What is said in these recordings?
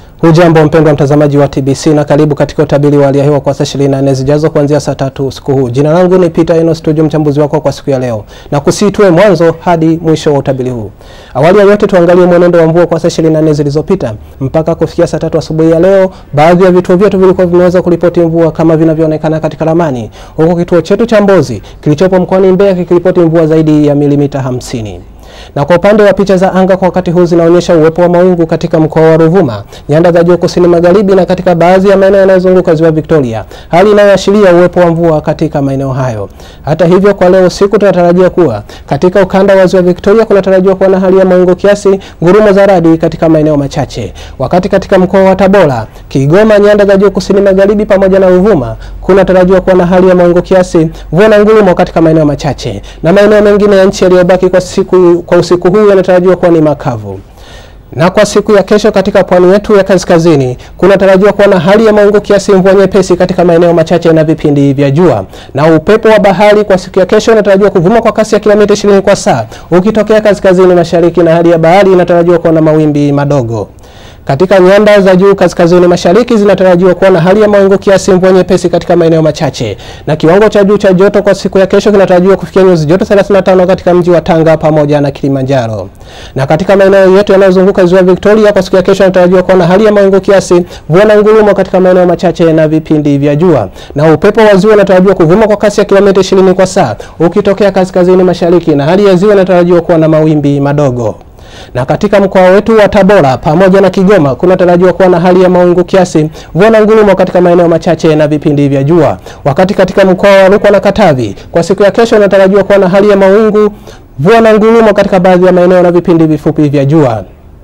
Hujambo mpendwa mtazamaji wa TBC na karibu katika utabiri wa hali ya hewa kwa saa 24 zijazo kuanzia saa tatu usiku huu. Jina langu ni Peter Eno Studio, mchambuzi wako kwa siku ya leo, na kusitue mwanzo hadi mwisho wa utabiri huu. Awali ya yote, tuangalie mwenendo wa mvua kwa saa 24 zilizopita mpaka kufikia saa tatu asubuhi ya leo. Baadhi ya vituo vyetu vilikuwa vimeweza kuripoti mvua kama vinavyoonekana katika ramani, huku kituo chetu cha Mbozi kilichopo mkoani Mbeya kikiripoti mvua zaidi ya milimita hamsini na kwa upande wa picha za anga kwa wakati huu zinaonyesha uwepo wa mawingu katika mkoa wa Ruvuma, nyanda za juu kusini magharibi na katika baadhi ya maeneo yanayozunguka ziwa Victoria, hali inayoashiria uwepo wa mvua katika maeneo hayo. Hata hivyo, kwa leo usiku tunatarajia kuwa katika ukanda wa ziwa Victoria kunatarajiwa kuwa na hali ya mawingu kiasi, ngurumo za radi katika maeneo machache, wakati katika mkoa wa Tabora, Kigoma, nyanda za juu kusini magharibi pamoja na Ruvuma kunatarajiwa kuwa na hali ya mawingu kiasi, mvua na ngurumo katika maeneo machache, na maeneo mengine ya nchi yaliyobaki kwa siku kwa usiku huu yanatarajiwa kuwa ni makavu. Na kwa siku ya kesho katika pwani yetu ya kaskazini kunatarajiwa kuwa na hali ya mawingu kiasi, mvua nyepesi katika maeneo machache na vipindi vya jua. Na upepo wa bahari kwa siku ya kesho unatarajiwa kuvuma kwa kasi ya kilomita 20 kwa saa ukitokea kaskazini mashariki, na hali ya bahari inatarajiwa kuwa na mawimbi madogo. Katika nyanda za juu kaskazini mashariki zinatarajiwa kuwa na hali ya mawingu kiasi, mvua nyepesi katika maeneo machache, na kiwango cha juu cha joto kwa siku ya kesho kinatarajiwa kufikia nyuzi joto 35 katika mji wa Tanga pamoja na Kilimanjaro. Na katika maeneo yetu yanayozunguka ziwa Victoria kwa siku ya kesho inatarajiwa kuwa na hali ya mawingu kiasi, mvua na ngurumo katika maeneo machache na vipindi vya jua, na upepo wa ziwa unatarajiwa kuvuma kwa kasi ya kilomita 20 kwa saa ukitokea kaskazini mashariki, na hali ya ziwa inatarajiwa kuwa na mawimbi madogo na katika mkoa wetu wa Tabora pamoja na Kigoma kunatarajiwa kuwa na hali ya mawingu kiasi, mvua na ngurumo katika maeneo machache na vipindi vya jua. Wakati katika mkoa wa Rukwa na Katavi kwa siku ya kesho inatarajiwa kuwa na hali ya mawingu, mvua na ngurumo katika baadhi ya maeneo na vipindi vifupi vya jua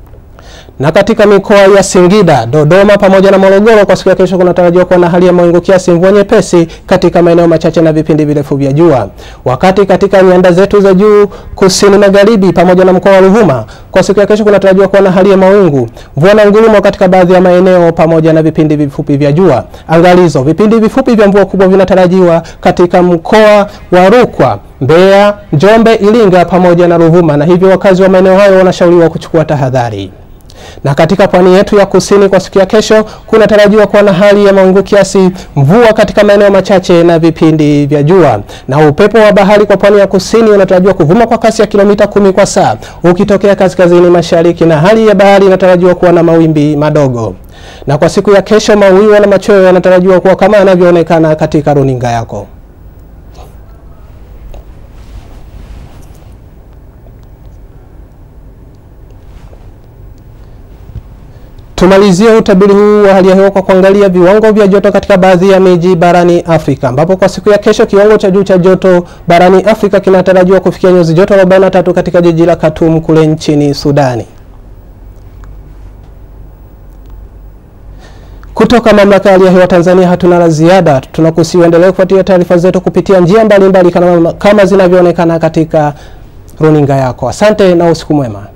na katika mikoa ya Singida, Dodoma pamoja na Morogoro kwa siku ya kesho kunatarajiwa kuwa na hali ya mawingu kiasi, mvua nyepesi katika maeneo machache na vipindi virefu vya jua. Wakati katika nyanda zetu za juu kusini magharibi pamoja na mkoa wa Ruvuma kwa siku ya kesho kunatarajiwa kuwa na hali ya mawingu, mvua na ngurumo katika baadhi ya maeneo pamoja na vipindi vifupi vya jua. Angalizo, vipindi vifupi vya mvua kubwa vinatarajiwa katika mkoa wa Rukwa, Mbeya, Njombe, Iringa pamoja na Ruvuma, na hivyo wakazi wa maeneo hayo wanashauriwa kuchukua tahadhari na katika pwani yetu ya kusini kwa siku ya kesho kunatarajiwa kuwa na hali ya mawingu kiasi, mvua katika maeneo machache na vipindi vya jua. Na upepo wa bahari kwa pwani ya kusini unatarajiwa kuvuma kwa kasi ya kilomita kumi kwa saa ukitokea kaskazini mashariki, na hali ya bahari inatarajiwa kuwa na mawimbi madogo. Na kwa siku ya kesho mawio na machweo yanatarajiwa kuwa kama yanavyoonekana katika runinga yako. Tumalizie utabiri huu wa hali ya hewa kwa kuangalia viwango vya joto katika baadhi ya miji barani Afrika, ambapo kwa siku ya kesho kiwango cha juu cha joto barani Afrika kinatarajiwa kufikia nyuzi joto 43 katika jiji la Khartoum kule nchini Sudani. Kutoka mamlaka ya hali ya hewa Tanzania hatuna la ziada. Tunakusihi uendelee kufuatilia taarifa zetu kupitia njia mbalimbali kama, kama zinavyoonekana katika runinga yako. Asante na usiku mwema.